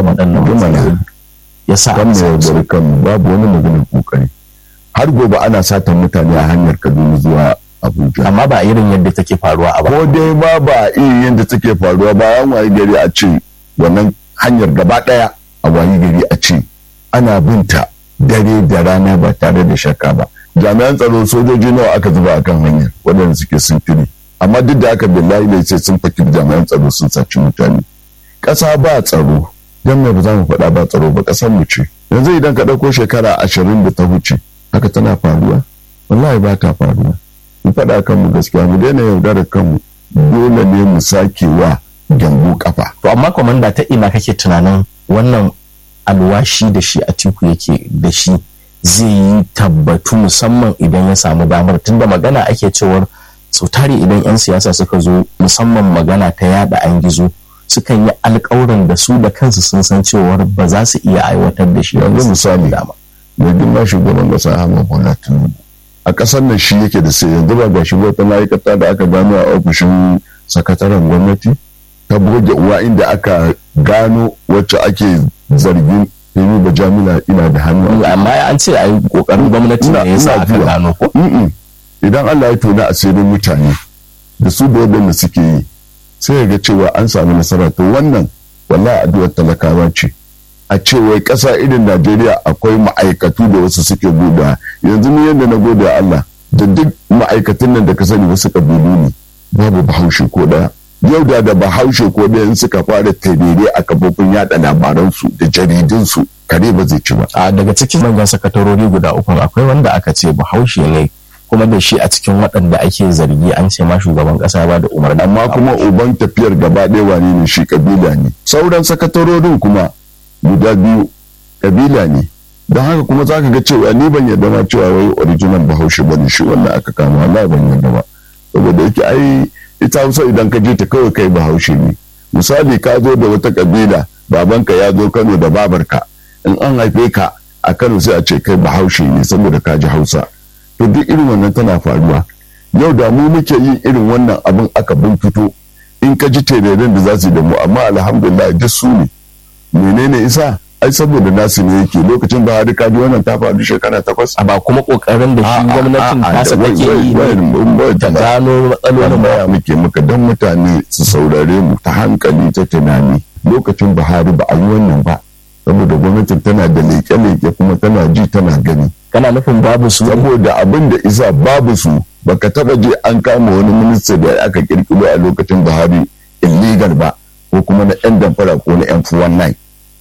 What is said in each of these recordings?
waɗannan matsaloli ya sa kan mu yaudari kanmu babu wani maganin kokari har gobe ana satan mutane a hanyar kaduna zuwa abuja amma ba irin yadda take faruwa a ba ko dai ma ba iri yadda take faruwa bayan wayi gari a ce wannan hanyar gaba daya a wayi gari a ce ana binta dare da rana ba tare da shakka ba jami'an tsaro sojoji nawa aka zuba akan hanyar waɗanda suke sintiri amma duk da aka billahi ne sai sun fakir jami'an tsaro sun saci mutane ƙasa ba tsaro don me ba za mu faɗa ba tsaro ba ƙasar mu ce yanzu idan ka ɗauko shekara ashirin da ta wuce haka tana faruwa wallahi ba ta faruwa mu faɗa kanmu gaskiya mu daina yaudarar kanmu dole ne mu sake wa gyambo kafa to amma komanda ta ina kake tunanin wannan alwashi da shi a tiku yake da shi zai yi tabbatu musamman idan ya samu damar tunda magana ake cewar sau tare idan 'yan siyasa suka zo musamman magana ta yada an gizo sukan yi alkawuran da su da kansu sun san cewar ba za su iya aiwatar da shi yanzu misali dama mai girma shugaban kasa Ahmad Bola Tinubu a kasar nan shi yake da sai yanzu ba ga shi wata ma'aikata da aka gano a ofishin sakataren gwamnati ta goge uwa inda aka gano wacce ake zargin Femi Bajamila ina da hannu amma an ce a yi kokarin gwamnati ne ya sa aka gano ko idan Allah ya tona asirin mutane da su da wadanda suke yi sai ya ga cewa an samu nasara to wannan wallahi addu'ar talakawa ce a cewa ƙasa irin Najeriya akwai ma'aikatu da wasu suke goda yanzu ni yadda na gode Allah da duk ma'aikatan nan da ka sani wasu kabilu ne babu bahaushe ko daya yau da da bahaushe ko daya in suka fara tarere a kafofin yada labaransu da jaridunsu kare ba zai ci ba a daga cikin manyan sakatarori guda uku akwai wanda aka ce bahaushe ne kuma da shi a cikin waɗanda ake zargi an ce ma shugaban ƙasa ba da umarni amma kuma uban tafiyar gaba ɗaya wane ne shi kabila ne sauran sakatarorin kuma guda biyu kabila ne don haka kuma za ka ga cewa ni ban yarda ma cewa wai original bahaushe bane shi wannan aka kama wallahi ban yarda ba saboda yake ai ita hausa idan ka je ta kawai kai bahaushe ne misali ka zo da wata kabila babanka ya zo kano da babarka in an haife ka a kano sai a ce kai bahaushe ne saboda ka ji hausa to duk irin wannan tana faruwa yau da mu muke yin irin wannan abin aka binkito in ka ji tereren da za su yi da mu amma alhamdulillah duk su ne menene isa ai saboda nasu ne yake lokacin da hari kaji wannan ta faru shekara takwas a ba kuma kokarin da shi gwamnatin tasa take yi ne ta gano matsalolin baya muke muka dan mutane su saurare mu ta hankali ta tunani lokacin Buhari ba a yi wannan ba saboda gwamnatin tana da leke-leke kuma tana ji tana gani kana nufin babu su saboda abin da isa babu su baka taba je an kama wani minista da aka kirkiro a lokacin Buhari illegal ba ko kuma na yan damfara ko na yan 419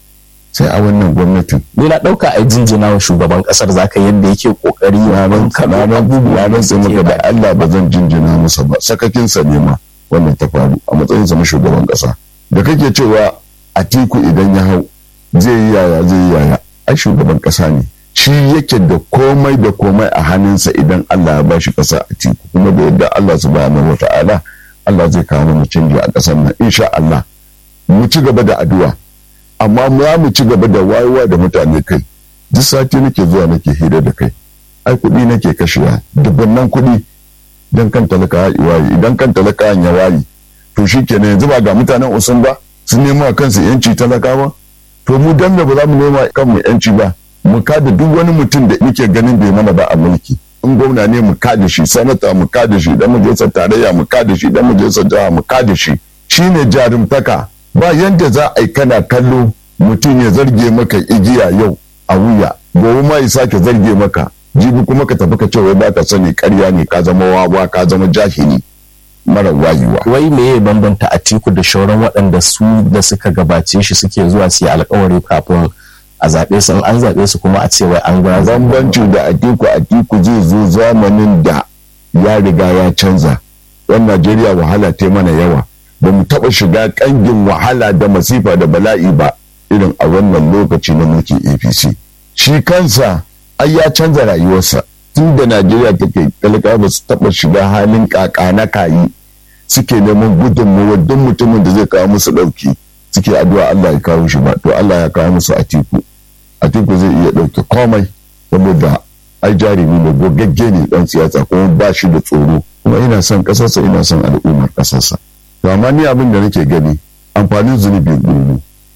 sai a wannan gwamnatin. Ni na ɗauka a jinjina wa shugaban ƙasar zaka yadda yake ƙoƙari ya ran kananan abubuwa ran sai maka da Allah ba zan jinjina masa ba sakakin sa ne ma wannan ta faru a matsayin sa na shugaban ƙasa. Da kake cewa Atiku idan ya hau zai yi yaya zai yi yaya ai shugaban ƙasa ne. Shi yake da komai da komai a hannunsa idan Allah ya bashi ƙasa a tiku kuma da yadda Allah subhanahu wata'ala Allah zai kawo mana canji a ƙasar nan insha Allah mu ci gaba da addu'a amma za mu ci gaba da wayewa da mutane kai duk sati nake zuwa nake hira da kai ai kuɗi nake kashewa dubbannan kuɗi don kan talaka ya waye idan kan talaka ya waye to shi kenan yanzu ba ga mutanen usun ba sun nema kansu yanci talakawa to mu dan da ba za mu nema kanmu yanci ba mu kada duk wani mutum da muke ganin bai mana ba a mulki in gwamna ne mu kada shi sanata mu kada shi dan majalisar tarayya mu kada shi dan majalisar jiha mu kada shi shine jarumtaka ba yanda za a yi kana kallo mutum ya zarge maka igiya yau a wuya gobe ma ya sake zarge maka jibi kuma ka tafi ka ce wai baka sani karya ne ka zama wawa ka zama jahili mara wayewa wai me ya bambanta atiku da shauran waɗanda su da suka gabace shi suke zuwa su yi alkawari kafin a zaɓe su an zaɓe su kuma a ce wai an ga bambanci da atiku atiku zai zo zamanin da ya riga ya canza yan najeriya wahala ta mana yawa ba mu taɓa shiga ƙangin wahala da masifa da bala'i ba irin a wannan lokaci na mulkin apc shi kansa ai ya canza rayuwarsa tun da najeriya take talaka ba su taɓa shiga halin kaka na kayi suke neman gudunmawar duk mutumin da zai kawo musu ɗauki suke addu'a allah ya kawo shi ba to allah ya kawo musu atiku atiku zai iya ɗauke komai saboda ai jarumi ne gogagge ne ɗan siyasa kuma ba shi da tsoro kuma ina son ƙasarsa ina son al'ummar ƙasarsa to amma ni abin da nake gani amfanin zunubi gurgu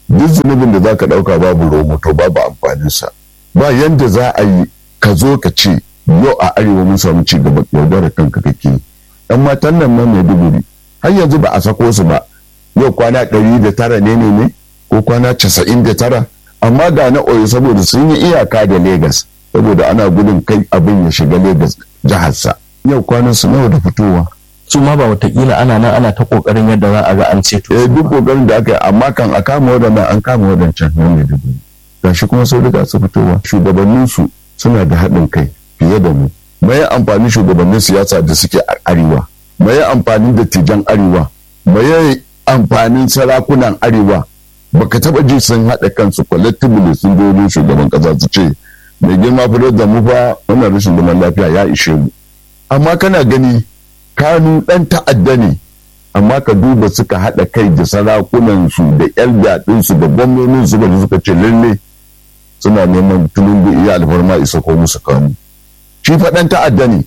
duk zunubin da za ka ɗauka babu romo to babu amfaninsa ba yanda za a yi ka zo ka ce yau a arewa mun samu ci gaba yaudarar kanka kake yan matan nan na maiduguri har yanzu ba a sako su ba yau kwana ɗari da tara ne ne ne ko kwana casa'in da tara amma ga na oyo saboda sun yi iyaka da Legas saboda ana gudun kai abin ya shiga Legas jiharsa yau kwanan su nawa da fitowa su ma ba watakila ana nan ana ta kokarin yadda za a ga an ceto eh duk kokarin da aka yi amma kan a kama wadannan an kama wadancan nan ne da gashi kuma sau riga su fitowa shugabannin su suna da haɗin kai fiye da mu mai amfani shugabannin siyasa da suke a arewa mai amfanin dattijan arewa mai amfanin sarakunan arewa baka taba ji sun haɗa kansu collectively sun zo shugaban ƙasa su ce mai girma fitar da mu fa wannan rashin zaman lafiya ya ishe mu amma kana gani kanu ɗan ta'adda ne amma ka duba suka haɗa kai da sarakunan su da yan daɗin su da gwamnonin su da suka ce lalle suna neman tulungu iya alfarma isa ko musu kanu shi faɗan ta'adda ne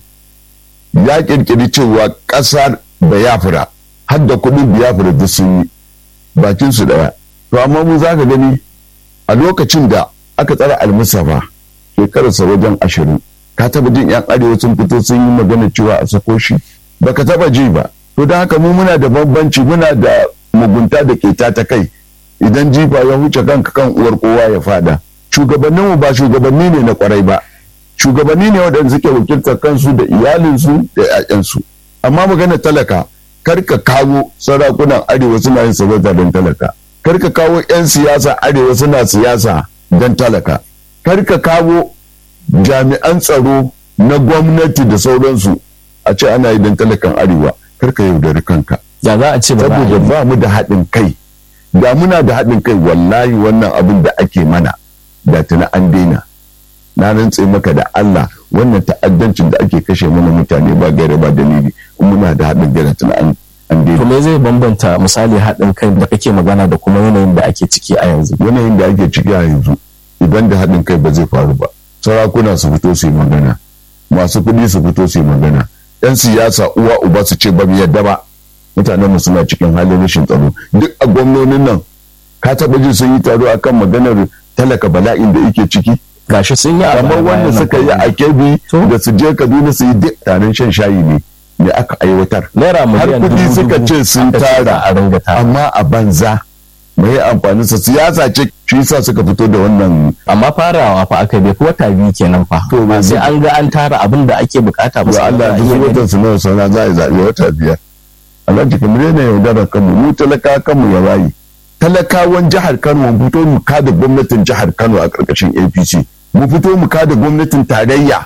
ya ƙirƙiri cewa ƙasar bayafra har da kuɗin biyafra duk sun yi bakin su ɗaya to amma mu za ka gani a lokacin da aka tsara almusafa shekararsa wajen ashirin ka taba jin yan arewa sun fito sun yi magana cewa a sako shi baka taba ji ba to don haka mu muna da bambanci muna da mugunta da keta ta kai idan jifa ya huce kanka kan uwar kowa ya fada shugabannin mu ba shugabanni ne na kwarai ba shugabanni ne waɗanda suke wakiltar kansu da iyalinsu da 'ya'yansu amma magana talaka kar ka kawo sarakunan arewa suna yin sarauta don talaka kar ka kawo 'yan siyasa arewa suna siyasa don talaka kar ka kawo jami'an tsaro na gwamnati da sauransu a ce ana yi don talakan arewa kar ka yaudari kanka ya za a ce ba saboda ba mu da haɗin kai da muna da haɗin kai wallahi wannan abin da ake mana da tuna an daina na rantse maka da Allah wannan ta'addancin da ake kashe mana mutane ba gaira ba dalili in muna da haɗin kai da tuna an To me zai bambanta misali haɗin kai da kake magana da kuma yanayin da ake ciki a yanzu? Yanayin da ake ciki a yanzu idan da haɗin kai ba zai faru ba. Sarakuna su fito su yi magana, masu kuɗi su fito su yi magana, 'yan siyasa uwa uba su ce ba mu yadda ba. Mutanen mu suna cikin halin rashin tsaro. Duk a gwamnonin nan ka taɓa ji sun yi taro akan maganar talaka bala'in da yake ciki. Gashi sun yi kamar wanda suka yi a kebi da su je Kaduna su yi duk taron shan shayi ne. da aka aiwatar. Naira Har miliyan kudi dubu suka dubu ce sun aka ce za tara a ringa tara. amma a banza mai amfanin sa siyasa ce shi yasa suka fito da wannan Amma farawa fa aka bai wata biyu kenan fa. To, ba sai zai- an ga an tara abin da ake bukata ba wa sai Allah a duk iya gani. watan su nawa sauna za a yi zaɓe wata biyar. Allah jikin mu ne yaudarar kanmu mu talaka kanmu ya bayi. Talakawan jihar Kano mu fito mu kada gwamnatin jihar Kano a ƙarƙashin APC. Mu fito mu kada gwamnatin tarayya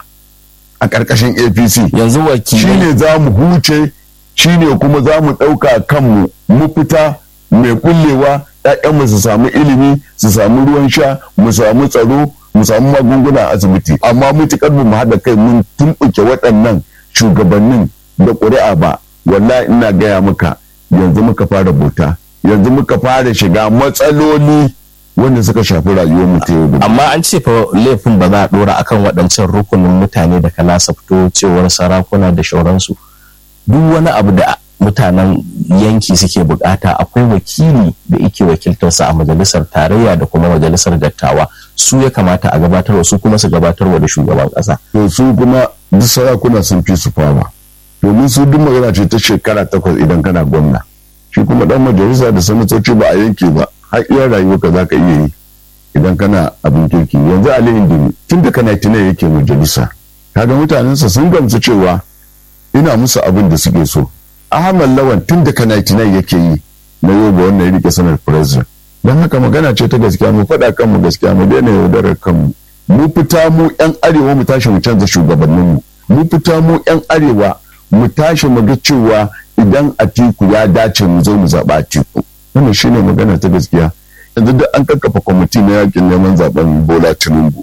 a ƙarƙashin APC. Yanzu shi wakilai ne za mu huce shi ne kuma za mu ɗauka kanmu mu fita mai kullewa ‘ya'yanmu su samu ilimi su samu ruwan sha mu samu tsaro mu samu magunguna a asibiti amma mutukar mu haɗa kai mun tumɓuke waɗannan shugabannin da ƙuri'a ba wallahi ina gaya maka yanzu muka fara bauta yanzu muka fara shiga matsaloli wanda suka shafi rayuwar mu ta yau da amma an ce fa laifin ba za a dora akan waɗancan rukunin mutane da kala sa fito cewar sarakuna da shauransu duk wani abu da mutanen yanki suke bukata akwai wakili da yake wakiltarsa a majalisar tarayya da kuma majalisar dattawa su ya kamata a gabatarwa su kuma su gabatarwa da shugaban ƙasa to su kuma duk sarakuna sun fi su fama domin su duk magana ce ta shekara takwas idan kana gwamna shi kuma dan majalisa da sanatoci ba a yanke ba har iya rayuwarka za ka iya yi idan kana abin kirki yanzu ali indimi tun da kana tunai yake majalisa kaga mutanensa sun gamsu cewa ina musu abin da suke so ahmad lawan tun da kana tunai yake yi na yoba wannan ya rike sanar president don haka magana ce ta gaskiya mu faɗa kanmu gaskiya mu daina yaudarar kanmu mu fita mu yan arewa mu tashi mu canza shugabanninmu mu fita mu yan arewa mu tashi mu ga cewa idan atiku ya dace mu zo mu zaɓa atiku wannan shine magana ta gaskiya yanzu duk an kakkafa kwamiti na yakin neman zaben bola tinubu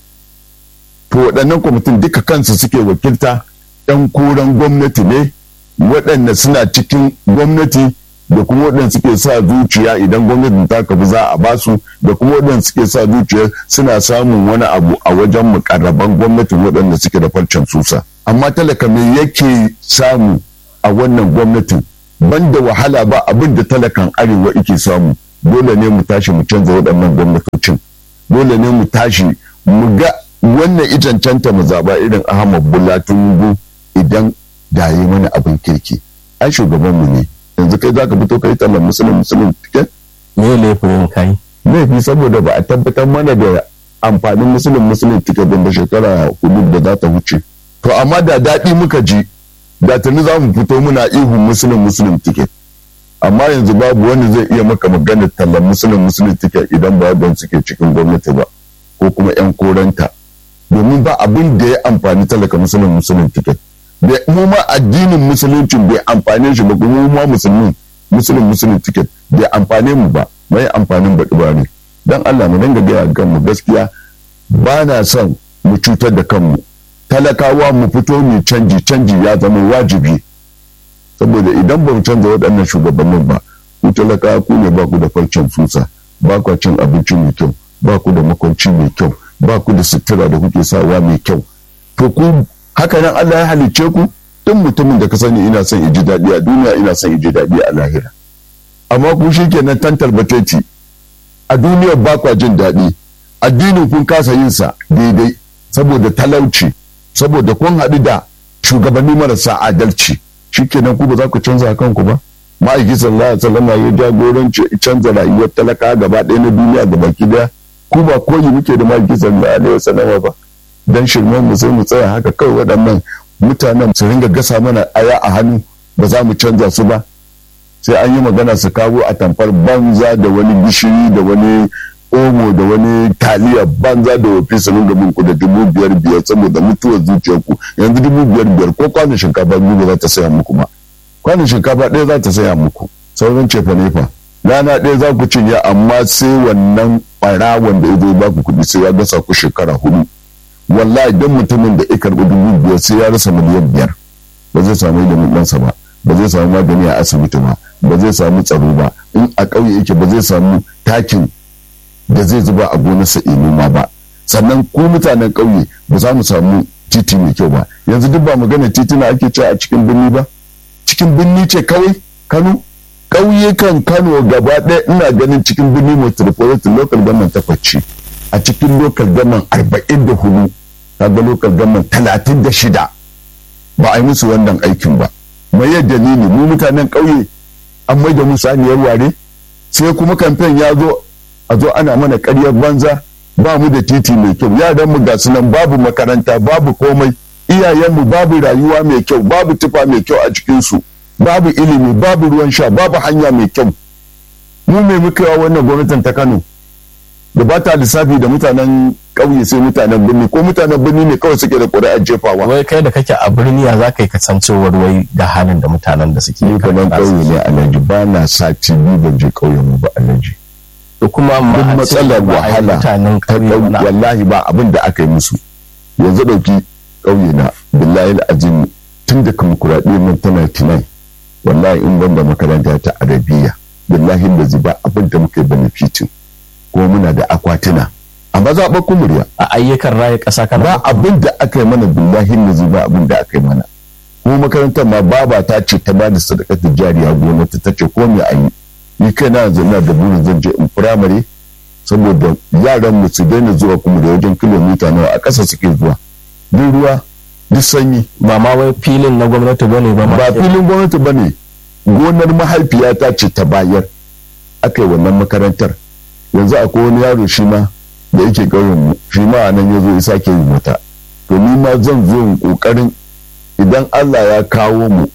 to waɗannan kwamitin duka kansu suke wakilta yan koren gwamnati ne waɗanda suna cikin gwamnati da kuma waɗanda suke sa zuciya idan gwamnatin ta kafi za a basu da kuma waɗanda suke sa zuciya suna samun wani abu a wajen mukarraban gwamnatin waɗanda suke da farcen susa amma talaka me yake samu a wannan gwamnatin banda wahala ba abin da talakan arewa yake samu dole ne mu tashi mu canza waɗannan gwamnatocin dole ne mu tashi mu ga wannan icancanta mu zaba irin ahmad bola tinubu idan da yi mana abin kirki ai shugaban mu ne yanzu kai zaka fito kai tallan musulun musulun tiket me laifin kai laifi saboda ba a tabbatar mana da amfanin musulun musulun tiket da shekara hudu da za ta wuce to amma da daɗi muka ji da tuni za mu fito muna ihun musulun musulun tiket amma yanzu babu wani zai iya maka maganar tallan musulun musulun tiket idan ba don suke cikin gwamnati ba ko kuma 'yan koranta domin ba abin da ya amfani talaka musulun musulun tiket da mu ma addinin musuluncin bai amfane shi ba kuma ma musulmin musulun musulun tiket bai amfane mu ba mai amfanin baɗi ba ne don Allah mu dinga gaya kanmu gaskiya ba na son mu cutar da kanmu talakawa mu fito mu canji canji ya zama wajibi saboda idan ba mu canza waɗannan shugabannin ba ku talakawa ku ne ba ku da farcen fusa ba ku cin abinci mai kyau ba ku da makwanci mai kyau ba ku da sutura da kuke sawa mai kyau to ku haka nan Allah ya halicce ku duk mutumin da ka sani ina son ji daɗi a duniya ina son ji daɗi a lahira amma ku shi kenan tantar bateti a duniyar ba kwa jin daɗi addinin kun kasa yin sa daidai saboda talauci saboda kun haɗu da shugabanni marasa adalci shikenan ku ba za ku canza kanku ba ma'aiki sallallahu alaihi wasallam ya jagoranci canza rayuwar talaka gaba ɗaya na duniya da baki daya ku ba koyi muke da ma'aiki sallallahu alaihi wasallam ba dan shirman mu sai mu tsaya haka kawai waɗannan mutanen su ringa gasa mana aya a hannu ba za mu canza su ba sai an yi magana su kawo a tamfar banza da wani gishiri da wani omo da wani taliya banza da wafi su ringa bin ku da dubu biyar biyar saboda mutuwar zuciyarku yanzu dubu biyar biyar ko kwanan shinkafa biyu ba za ta saya muku ba kwanan shinkafa ɗaya za ta saya muku sauran cefa nefa rana ɗaya za ku cinye amma sai wannan ɓarawon da ya zo ba ku kuɗi sai ya gasa ku shekara hudu wallahi don mutumin da ya karɓi dubu biyar sai ya rasa miliyan biyar ba zai samu ilimin ɗansa ba ba zai samu magani a asibiti ba ba zai samu tsaro ba in a ƙauye yake ba zai samu takin da zai zuba a gonarsa noma ba sannan ku mutanen ƙauye ba za mu samu titi mai kyau ba yanzu duk ba magana titina ake cewa a cikin birni ba cikin birni ce kawai kano ƙauyukan kano gaba ɗaya ina ganin cikin birni metropolitan local government takwas ce a cikin local government arba'in da hudu kaga local government talatin da shida ba a yi musu wannan aikin ba mai yadda ni ne mu mutanen ƙauye an mai da mu saniyar ware sai kuma kamfen ya zo a zo ana mana ƙaryar banza ba mu da titi mai kyau yaran mu ga nan babu makaranta babu komai iyayenmu babu rayuwa mai kyau babu tufa mai kyau a cikinsu babu ilimi babu ruwan sha babu hanya mai kyau mu mai muka yawa wannan gwamnatin ta kano da ba ta lissafi da mutanen ƙauye sai mutanen birni ko mutanen birni ne kawai suke da ƙuri'ar jefawa wai kai da kake a birni ya za ka yi kasancewar wai da halin da mutanen da suke ni kaman ƙauye ne alhaji ba na sati biyu ban je ƙauyen mu ba alhaji da kuma duk matsalar wahala mutanen ta ƙauye ɗau- na wallahi ba abin da aka yi musu yanzu ɗauki ƙauye na billahi azim tun da kamukuraɗi nan ta 99 wallahi in ban da makaranta ta arabiya billahi da ziba abin da muka yi benefitin kuma muna da akwatuna amma zaɓar kumuriya a ayyukan raya ƙasa kana ba abin da aka yi mana billahi da ziba abin da aka yi mana kuma makarantar ma baba ta ce ta ba da sadakar jariya gwamnati ta ce ko me a yi ni kai na yanzu ina da burin zan je in firamare saboda yaran mu su daina zuwa kuma da wajen kilomita nawa a ƙasa suke zuwa duk ruwa duk sanyi ba ma wai filin na gwamnati bane ba ma ba filin gwamnati ba ne gonar mahaifiyata ce ta bayar aka yi wannan makarantar yanzu akwai wani yaro shi ma da yake ƙauyen mu shi ma a nan ya zo ya sake yi mata to ni ma zan zo in ƙoƙarin idan Allah ya kawo mu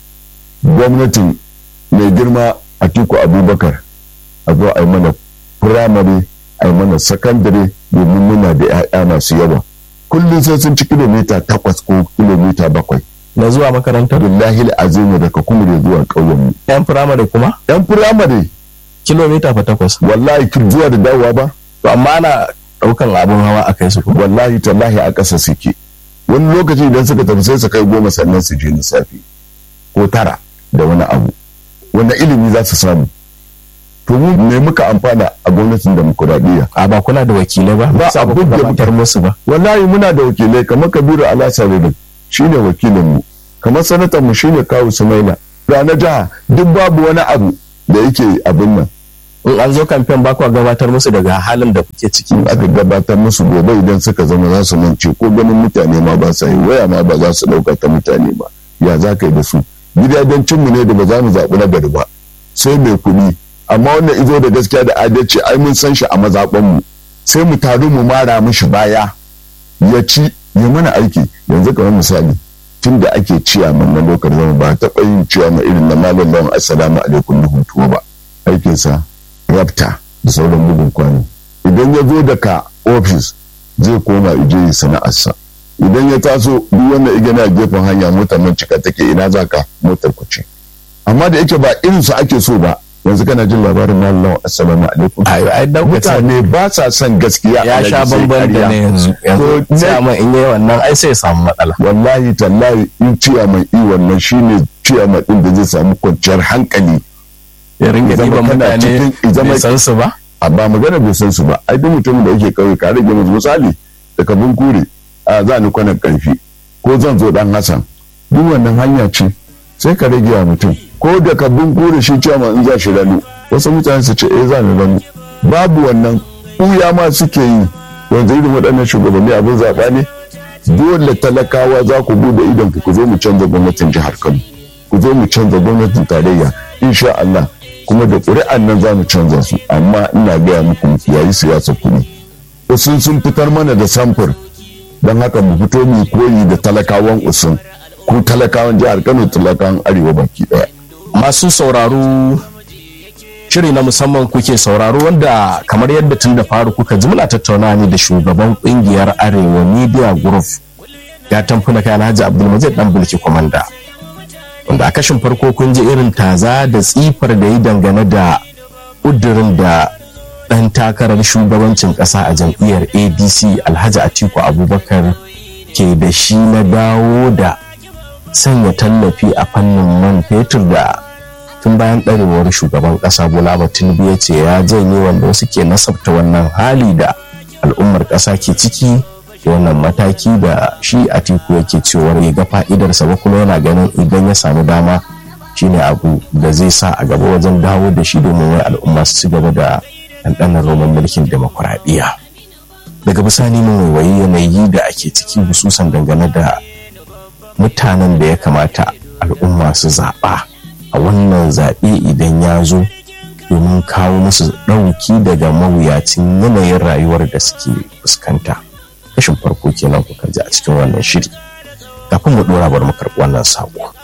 gwamnatin mai girma Atiku Abubakar a zo a yi mana firamare a yi mana sakandare domin muna da 'ya'ya masu yawa kullum sai sun ci kilomita takwas ko kilomita bakwai na zuwa makarantar billahi azimu daga kumure zuwa ƙauyen mu yan firamare kuma yan firamare kilomita fa takwas wallahi kin zuwa da dawowa ba to amma ana ɗaukan abin hawa a kai su kuma wallahi tallahi a ƙasa suke wani lokaci idan suka tafi sai su kai goma sannan su je lissafi ko tara da wani abu wanda ilimi za su samu to mu me muka amfana a gwamnatin demokuraɗiyya a ba kuna da wakilai ba Ba Sa ba ku abin da gabatar musu ba wallahi muna da wakilai kamar kabiru alasaridin shine wakilinmu kamar sanatan mu shine kawu sumaila ga na jiha duk babu wani abu da yake abin nan in an zo kamfen ba kwa gabatar musu daga halin da kuke ciki in aka gabatar musu gobe idan suka zama za su mance ko ganin mutane ma ba sa yi waya ma ba za su ɗauka ta mutane ba ya za ka yi da su gidajen mu ne da ba za mu zaɓi na gari ba sai mai kuɗi amma wannan izo da gaskiya da adalci ai mun san shi a mazaɓanmu sai mu taru mu mara mishi baya ya ci ya mana aiki yanzu kamar misali tun da ake ciyaman na lokar zama ba taɓa yin ciyaman irin na malam lawan assalamu alaikum na hutuwa ba aikinsa rabta da sauran bugun kwano idan ya zo daga ofis zai koma ije yi sana'arsa idan ya taso duk wanda ya gani a gefen hanya motar nan cika take ina za ka motar ku ce amma da yake ba irin su ake so ba yanzu kana jin labarin mallam assalamu alaikum ayo ai daukacin mutane ba sa son gaskiya ya sha bamban da ne yanzu yanzu To, ne- ciyaman in yi wannan ai sai ya samu matsala wallahi tallahi in ciyaman i wannan shine ciyaman din da zai samu kwanciyar hankali ya ringa Zama ɗiban kana mutane cikin- zama- bai san su ba a ba magana bai san su ba ai duk mutumin da yake kauye ka rage musu misali daga bunkure a za ni kwanan karfi ko zan zo dan hasan duk wannan hanya ce sai ka rage wa mutum ko daga bunkure shi cewa in za shi ranu wasu mutane su ce eh za ni ranu babu wannan ɓuya ma suke yi yanzu irin waɗannan shugabanni abin zaɓa ne dole talakawa za ku bude idon ku zo mu canza gwamnatin jihar Kano ku zo mu canza gwamnatin tarayya insha Allah kuma da ƙuri'an nan za mu canza su amma ina gaya muku mu yayi siyasa kuɗi usun sun fitar mana da samfur don haka mu fito mu koyi da talakawan usun ku talakawan jihar Kano talakawan arewa baki ɗaya masu sauraro shiri na musamman kuke sauraro wanda kamar yadda tun da faru kuka ji muna tattauna ne da shugaban kungiyar arewa media group ya tamfuna kayan hajji abdulmajid dan bulki komanda wanda a kashin farko kun ji irin taza da tsifar da yi dangane da ƙudurin da ɗan takarar shugabancin ƙasa a jam'iyyar adc alhaji atiku abubakar ke da shi na dawo da sanya tallafi a fannin man fetur da tun bayan ɗarewar shugaban ƙasa bola tinubu ya ce ya janye wanda wasu ke nasabta wannan hali da al'ummar ƙasa ke ciki da wannan mataki da shi atiku yake cewar ya ga fa'idarsa ba kuma yana ganin idan ya samu dama shine abu da zai sa a gaba wajen dawo da shi domin wai al'umma su ci gaba da ɗanɗanar roman mulkin demokuraɗiyya daga bisani mun waiwayi yanayi da ake ciki hususan dangane da mutanen da ya kamata al'umma su zaɓa a wannan zaɓe idan ya zo domin kawo musu ɗauki daga mawuyacin yanayin rayuwar da suke fuskanta kashin farko kenan kuka ji a cikin wannan shiri kafin mu ɗora bar mu karɓi wannan saƙo